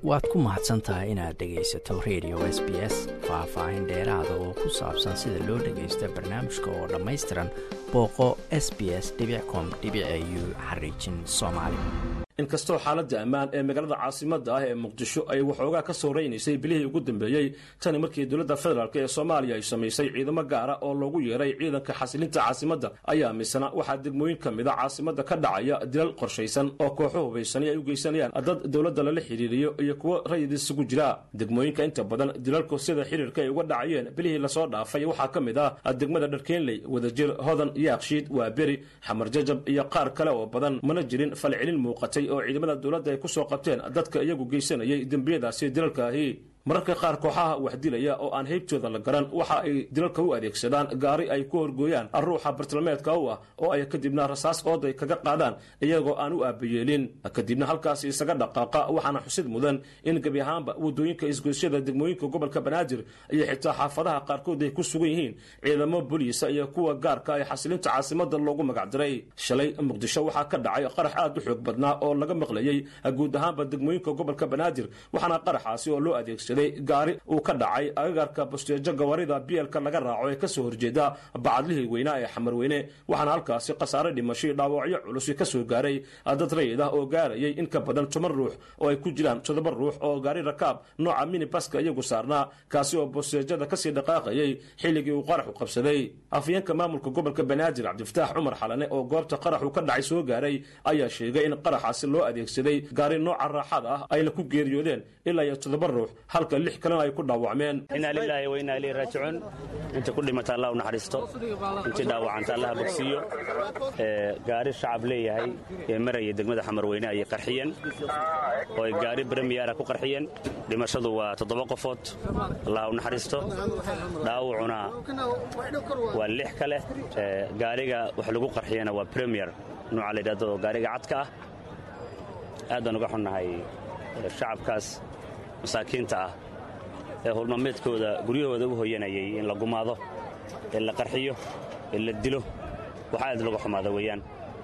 waad ku mahadsan tahay inaad dhegaysato radio s b s faah-faahin dheeraada oo ku saabsan sida loo dhagaysto barnaamijka oo dhammaystiran booqo s b s com u xariijin soomaali inkastoo xaaladda ammaan ee magaalada caasimadda ah ee muqdisho ay waxoogaa ka soo raynaysay bilihii ugu dambeeyey tani markii dowladda federaalk ee soomaaliya ay samaysay ciidamo gaara oo loogu yeeray ciidanka xasilinta caasimadda ayaa misna waxaa degmooyin ka mida caasimadda ka dhacaya dilal qorshaysan oo kooxo hubaysani ay u geysanayaan dad dowladda lala xidhiiriyo iyo kuwo rayid isugu jira degmooyinka inta badan dilalku sida xiriirka ay uga dhacayeen bilihii lasoo dhaafay waxaa ka mid ah degmada dharkeenley wadajir hodan yaakshiid waaberi xamar jajab iyo qaar kale oo badan mana jirin falcelin muuqatay oo ciidamada dowladda ay ku soo qabteen dadka iyagu geysanayay dembiyadaasi dilalkaahi mararka qaar kooxaha wax dilaya oo aan heybtooda la garan waxa ay dilalka u adeegsadaan gaari ay ku horgooyaan ruuxa bartilmeedka u ah oo ay kadibna rasaas ooday kaga qaadaan iyagoo aan u aabayeelin kadibna halkaasi isaga dhaqaaqa waxaana xusid mudan in gebi ahaanba waddooyinka isgoysyada degmooyinka gobolka banaadir iyo xitaa xaafadaha qaarkood ay ku sugan yihiin ciidamo booliisa iyo kuwa gaarka ee xasilinta caasimada loogu magacdiray shalay muqdisho waxaa ka dhacay qarax aad u xoog badnaa oo laga maqlayey guud ahaanba degmooyinka gobolka banaadir waxaana qaraxaasi oo loo adeegsaday gaari uu ka dhacay agagarka basteejo gawaarida bielka laga raaco ee kasoo horjeeda bacadlihii weynaa ee xamarweyne waxaana halkaasi khasaare dhimashay dhaawacyo culusi ka soo gaaray dad rayid ah oo gaarayay in ka badan toban ruux oo ay ku jiraan toddoba ruux oo gaari rakaab nooca minibaska iyagu saarnaa kaasi oo basteejada kasii dhaqaaqayay xilligii uu qaraxu qabsaday afyeenka maamulka gobolka banaadir cabdifataax cumar xalane oo goobta qaraxu ka dhacay soo gaaray ayaa sheegay in qaraxaasi loo adeegsaday gaari nooca raaxada ah ayna ku geeriyoodeen ilaa iyo toddoba ruux halka lix kalena ay ku dhaawacmeen inaa lilaahi wa inaa ilayhi raajicuun inta ku dhimata allah u naxariisto intii dhaawacanta allah bogsiiyo gaari shacab leeyahay ee maraya degmada xamarweyne ayay qarxiyeen oo ay gaari bremiyaara ku qarxiyeen dhimashadu waa toddoba qofood allah u naxariisto dhaawacuna waa lix kale gaariga wax lagu qarxiyana waa bremiyer nooca la yidhahdo gaariga cadka ah aad baan uga xunnahay shacabkaas masaakiinta ah ee hulmameedkooda guryahooda u hoyanayay in la gumaado ee la qarxiyo ee la dilo waxa aad laga xumaada weeyaan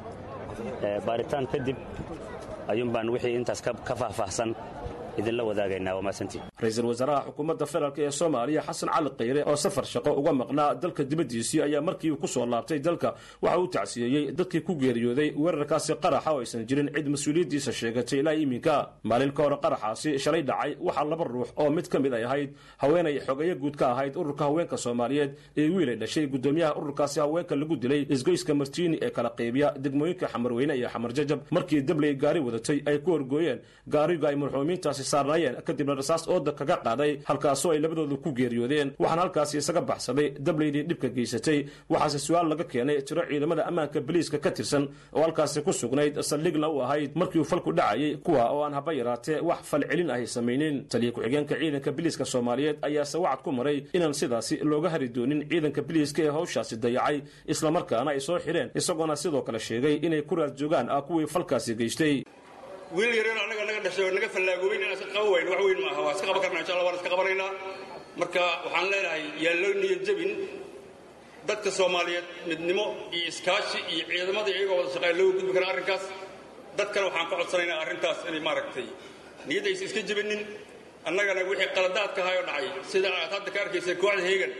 baaritaan kadib ayuun baan wixii intaas ka faahfaahsan idinla wadaagaynaa waa maasantii ra-iisul wasaaraha xukuumadda federaalk ee soomaaliya xasan cali khayre oo safar shaqo uga maqnaa dalka dibaddiisii ayaa markii uu ku soo laabtay dalka waxa uu tacsiyeeyey dadkii ku geeriyooday weerarkaasi qaraxa oo aysan jirin cid mas-uuliyaddiisa sheegatay ilaa iminka maalin ka hore qaraxaasi shalay dhacay waxaa laba ruux oo mid ka mid ay ahayd haweenay xogeyo guud ka ahayd ururka haweenka soomaaliyeed ee wiilay dhashay guddoomiyaha ururkaasi haweenka lagu dilay isgoyska martiini ee kala qaybiya degmooyinka xamarweyne iyo xamar jajab markii dabley gaari wadatay ay ku horgooyeen gaariga ay marxuumiintaasi saarnaayeen kadibna rasaas ooda kaga qaaday halkaasoo ay labadooda ku geeriyoodeen waxaana halkaasi isaga baxsaday dableydii dhibka geysatay waxaase su-aal laga keenay tiro ciidamada ammaanka boliiska ka tirsan oo halkaasi ku sugnayd saldhigna u ahayd markii uu falku dhacayay kuwa oo aan haba yaraatee wax falcelin ahay samaynin taliya ku-xigeenka ciidanka biliiska soomaaliyeed ayaase wacad ku maray inaan sidaasi looga hari doonin ciidanka biliiska ee hawshaasi dayacay islamarkaana ay soo xidheen isagoona sidoo kale sheegay inay ku raad joogaan ah kuwii falkaasi geystay wiil yaryar annaga naga dhashay oo naga fallaagoobin inaan iska qaban wayno wax weyn maaha waa iska qaban karnaa insha allah waan iska qabanaynaa marka waxaan leenahay yaan loo niyad jabin dadka soomaaliyeed midnimo iyo iskaashi iyo ciidamada iyagoo wada shaqeeya looga gudbi kara arrinkaas dadkana waxaan ka codsanaynaa arrintaas inay maaragtay niyadda aysan iska jebinin annagana wixii qaladaadka ahay oo dhacay sida aad hadda ka arkaysay kooxda heegan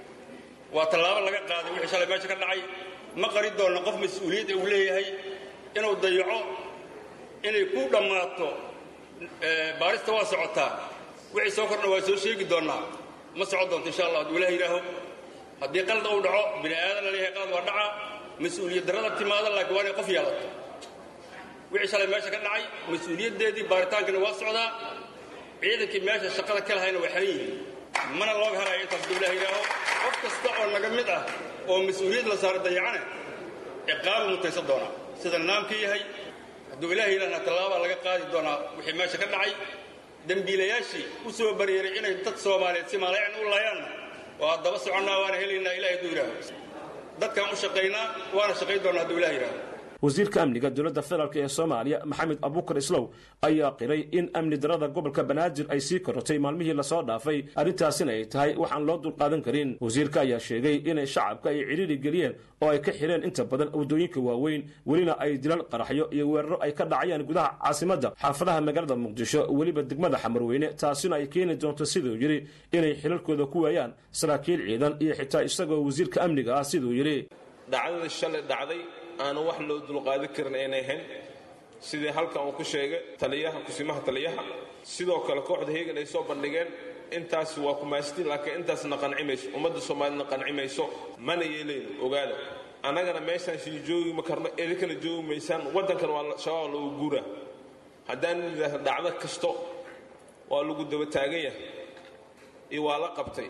waa tallaabo laga qaaday wixii shalay meesha ka dhacay ma qari doonna qof mas-uuliyadda uu leeyahay inuu dayaco inay ku dhammaato baarista waa socotaa wixii soo kordha waa soo sheegi doonnaa ma socon doonto insha allah hadduu ilaah yidhaaho haddii qalad uu dhaco bini aadan la leeyahay qalad waa dhaca mas-uuliyad darrada timaada laakiin waa inay qof yeelato wixii shalay meesha ka dhacay mas-uuliyaddeedii baaritaankana waa socdaa ciidankii meesha shaqada ka lahayna waa xeran yihiin mana looga harayo intaas hadduu ilaah yidhaaho qof kasta oo naga mid ah oo mas-uuliyad la saaro dayacane ciqaabu mutaysan doonaa sida nidaamka yahay hadduu ilaah yidhahna tallaabaa laga qaadi doonaa wixii meesha ka dhacay dembiilayaashii u soo baryeeray inay dad soomaaliyeed si maalayan u laayaanna waa daba soconnaa waana helaynaa ilahay hadduu yidhaaho dadkaan u shaqaynaa waana shaqayn doonaa hadduu ilah yidhaaho wasiirka amniga dowladda federaalk ee soomaaliya maxamed abuukar islow ayaa qiray in amni darada gobolka banaadir ay sii korotay maalmihii lasoo dhaafay arrintaasina ay tahay waxaan loo dulqaadan karin wasiirka ayaa sheegay inay shacabka ay cidhiiri geliyeen oo ay ka xidheen inta badan waddooyinka waaweyn welina ay dilal qaraxyo iyo weeraro ay ka dhacayaan gudaha caasimadda xaafadaha magaalada muqdisho weliba degmada xamarweyne taasina ay keeni doonto siduu yidhi inay xilalkooda ku waayaan saraakiil ciidan iyo xitaa isagoo wasiirka amniga ah siduu yidhi dhacdadii shalay dhacday aanu wax loo dulqaadan karin aynay ahayn sidii halkan uu ku sheegay taliyaha kusimaha taliyaha sidoo kale kooxda heegan ay soo bandhigeen intaas waa kumaastiin laakiin intaasna qanci mayso ummadda soomaalina qanci mayso mana yeelayno ogaada annagana meeshaan sii joogi ma karno idinkana joogi maysaan waddankan waa shabaab lagu guuraa haddaan yidhaahdo dhacdo kasto waa lagu daba taagan yahay iyo waa la qabtay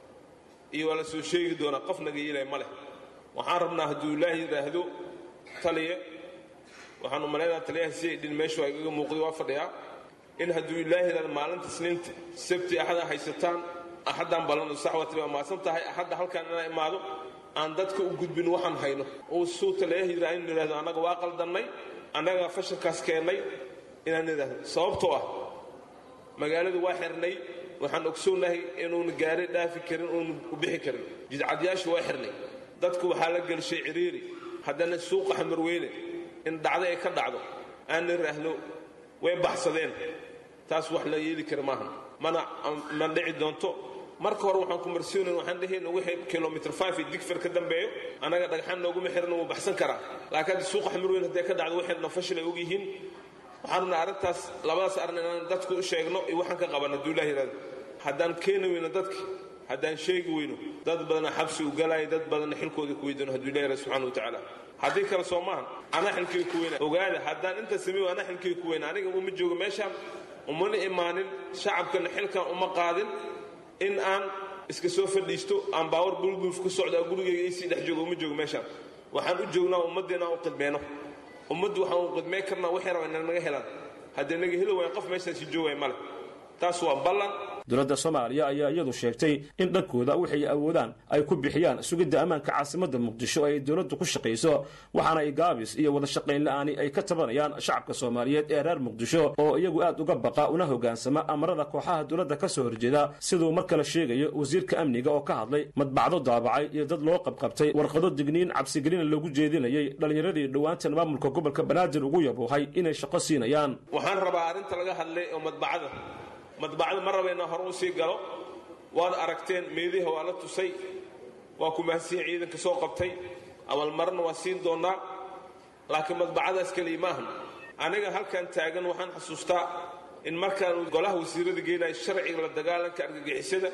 iyo waa la soo sheegi doonaa qof naga yeelaya ma leh waxaan rabnaa hadduu ilaahi yidhaahdo taliya waxaan u malaynaha taliyaha si ay dhin meeshu igaga muuqday waa fadhiyaa in hadduu ilaahi yidhahdo maalinta isniinta sabti axada haysataan axaddaan ballano saxwati waa maasan tahay axadda halkaan inaan imaado aan dadka u gudbin waxaan hayno uu suu taliyaha yidhaha in yidhahdo annaga waa qaldannay annagaa fashalkaas keennay inaan idhaahdo sababtoo ah magaaladu waa xirnay waxaan ogsoonahay inuuna gaari dhaafi karin uuna u bixi karin jidcadyaashu waa xirnay dadku waxaa la gelshay ciriiri haddana suuqa xamarweyne in dhacdo ay ka dhacdo aan idhaahdo way baxsadeen taas wax la yeeli kara maaha mana ma dhici doonto marka hore waxaan ku marsiinayn waxaan dhehayna wixii kilomitr five iyo digfar ka dambeeyo annaga dhagxaan nooguma xirna wuu baxsan karaa laakiin hadda suuqa xamarweyne hadday ka dhacdo waxayna fashil ay ogyihiin waxaan rabnaa arrintaas labadaas arrin inaan dadku u sheegno iyo waxaan ka qaban hadduu ilaah yidhahdo haddaan keeni weyno dadki haddaan sheegi weyno dad badana xabsi u galaayo dad badana xilkooda ku weydano hadduu ilahi yidhahdo subxana wa tacaala haddii kale soo maahan anaa xilkeyga ku weyna ogaada haddaan inta sameeyo anaa xilkeyga ku weyna aniga uma joogo meeshaan umana imaanin shacabkana xilkan uma qaadin in aan iska soo fadhiisto aan baawar bulguuf ku socdaa gurigeyga isii dhex joogo uma joogo meeshaan waxaan u joognaa ummaddeena aan u qidmeyno ummaddu waxaan u qidmey karnaa waxay rabaa inaan naga helaan haddii naga heli waaya qof meeshaasi joogaya male taas waa ballan dowladda soomaaliya ayaa iyadu sheegtay in dhankooda waxay awoodaan ay ku bixiyaan sugidda ammaanka caasimadda muqdisho ay dowladdu ku shaqayso waxaana ay gaabis iyo wada shaqayn la'aani ay ka tabanayaan shacabka soomaaliyeed ee reer muqdisho oo iyagu aad uga baqa una hoggaansama amarada kooxaha dowladda ka soo horjeeda siduu mar kale sheegayo wasiirka amniga oo ka hadlay madbacdo daabacay iyo dad loo qabqabtay warqado digniin cabsigelina loogu jeedinayay dhallinyaradii dhowaantan maamulka gobolka banaadir ugu yabuuhay inay shaqo siinayaan waxaan rabaa arrinta laga hadlay oo madbacada madbacda ma raba inaan hore u sii galo waad aragteen meediha waa la tusay waa ku mahadsiin ciidanka soo qabtay abaalmarana waa siin doonnaa laakiin madbacadaas keliya maahan aniga halkan taagan waxaan xasuustaa in markaan golaha wasiirada geenaya sharciga la dagaalanka argagixisada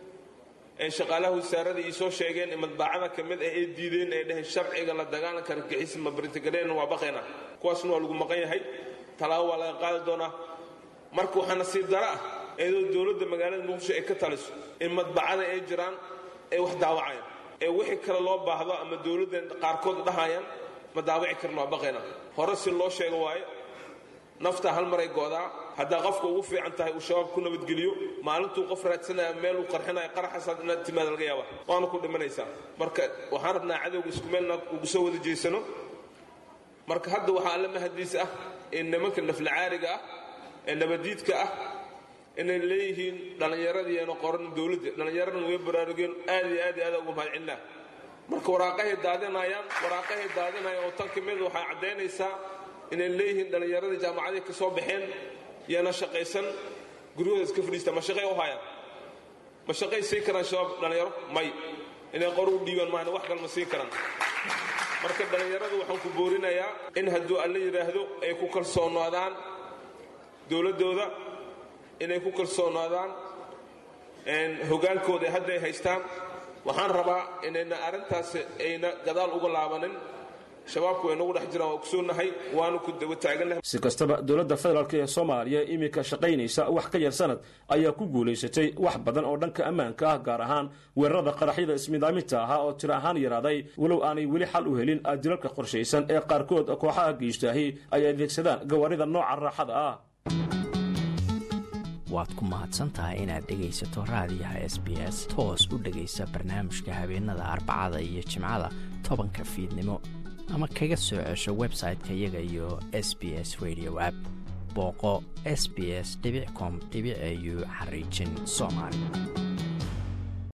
ee shaqaalaha wasaarada ii soo sheegeen in madbacada ka mid ah ay diideen ay dhaheen sharciga la dagaalanka argagixisa ma barintagaleenna waa baqaynaa kuwaasna waa lagu maqan yahay talaabo waa laga qaadi doonaa marka waxaa nasiib daro ah iyadoo dowladda magaalada muqdisho ay ka taliso in madbacada ay jiraan ay wax daawacayaan ee wixii kale loo baahdo ama dowladda qaarkood dhahayaan ma daawaci karno waa baqayna hore si loo sheego waayo naftaa hal maray go'daa haddaa qofka ugu fiican tahay uu shabaab ku nabadgeliyo maalintuu qof raadsanaya meel uu qarxinaya qaraxasaad inaad timaada laga yaaba waana ku dhimanaysaa marka waxaan rabnaa cadowga isku meelna ugu soo wada jeysano marka hadda waxaa alla mahadiis ah in nimanka naflacaariga ah ee nabadiidka ah inay leeyihiin dhallinyaradiiana qoran dowladda dhallinyaradana way baraarugeen aad iyo aad iyo aad ugu mahadcelinaa marka waraaqahay daadinayaan waraaqahay daadinayaan oo tan ka mid waxay caddaynaysaa inay leeyihiin dhallinyaradii jaamacaday ka soo baxeen yana shaqaysan guryahooda iska fadhiista ma shaqay u hayaan ma shaqay siin karaan shabaab dhallinyaro may inay qor u dhiibaan maahane wax kale ma siin karaan marka dhallinyaradu waxaan ku boorinayaa in hadduu alla yidhaahdo ay ku kalsoonaadaan dowladdooda inay ku kalsoonaadaan hogaankooda hadday haystaan waxaan rabaa inayna arrintaas ayna gadaal uga laabanin shabaabku way nagu dhex jiraan waa ogsoonahay waanu ku daba taagannahay si kastaba dowladda federaalk ee soomaaliya iminka shaqaynaysa wax ka yar sanad ayaa ku guulaysatay wax badan oo dhanka ammaanka ah gaar ahaan weerarada qaraxyada ismidaaminta ahaa oo tiro ahaan yaraaday walow aanay weli xal u helin adilalka qorshaysan ee qaarkood kooxaha geystaahi ay adeegsadaan gawaarida nooca raaxada ah waad ku mahadsantahay inaad dhegaysato raadiyaha s b s toos u dhegaysa barnaamijka habeenada arbacada iyo jimcada tobanka fiidnimo ama kaga soo cesho website-ka iyaga iyo s b s radio app booqo s b s com au xariijin soomaali